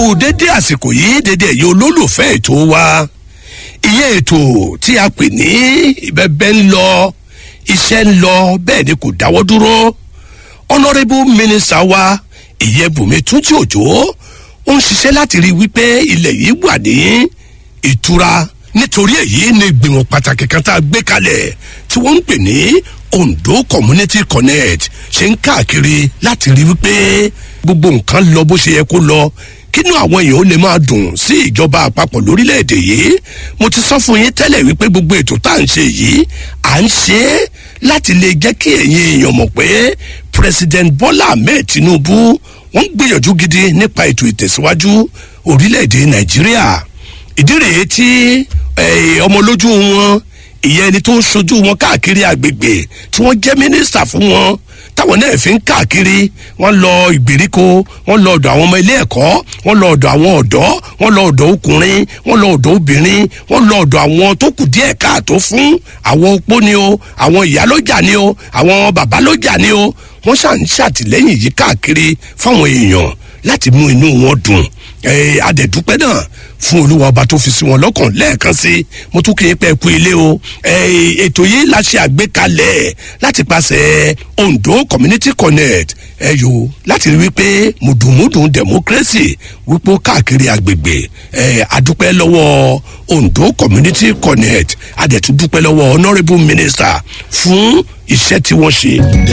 dédé àsìkò yìí dédé ẹ̀yẹ olólùfẹ́ ètò wa ìyẹn ètò tí a pè ní ìbẹ́bẹ́ ń lọ iṣẹ́ ń lọ bẹ́ẹ̀ ni kò dáwọ́ dúró honourable minister wa ìyẹn bùnmi túnjí òjò ó ń ṣiṣẹ́ láti rí wípé ilẹ̀ yìí wà ní ìtura nítorí èyí ni ìgbìmọ̀ pàtàkì kan tá a gbé kalẹ̀ tí wọ́n ń pè ní ondo community connect ṣe ń káàkiri láti rí wípé gbogbo nǹkan lọ bó ṣe yẹ kó lọ kínú àwọn èèyàn ó lè máa dùn sí ìjọba àpapọ̀ lórílẹ̀‐èdè yìí mo ti sọ fún yín tẹ́lẹ̀ wípé gbogbo ètò tá à ń ṣe yìí à ń ṣe é láti lè jẹ́ kí ẹ̀yin èèyàn mọ̀ pé president bola ahmed tinubu wọ́n ń gbìyànjú gidi nípa ètò ìtẹ̀síwájú orílẹ̀‐èdè nàìjíríà ìdí rèé tí ọmọlójú wọn ìyẹn ẹni tó ń sojú wọn káàkiri àgbègbè tí wọ́n jẹ́ mínísítà fún wọn táwọn náà fi ń káàkiri wọn lọ ìgbèríko wọn lọ ọdọ àwọn ọmọ ilé ẹkọ wọn lọ ọdọ àwọn ọdọ wọn lọ ọdọ ọkùnrin wọn lọ ọdọ obìnrin wọn lọ ọdọ àwọn tó kù díẹ káàtó fún àwọn opó ni o àwọn ìyálójà ni o àwọn babalójà ni o wọn ṣà ń ṣàtìlẹyìn yìí káàkiri fáwọn èèyàn láti mú inú wọn dùn adẹ̀dúpẹ́ náà fún olúwa ọba tó fi sí wọn lọ́kàn lẹ́ẹ̀kan sí mo tún kì í pẹ́ ku ilé o ètò yìí la ṣe àgbékalẹ̀ láti pàṣẹ ondo community connect ẹ yo láti rí wípé mùdùnmùdùn democracy wípé káàkiri àgbègbè ẹ adúpẹ́ lọ́wọ́ ondo community connect adẹ̀tún dúpẹ́ lọ́wọ́ honourable minister fún iṣẹ́ tí wọ́n ṣe.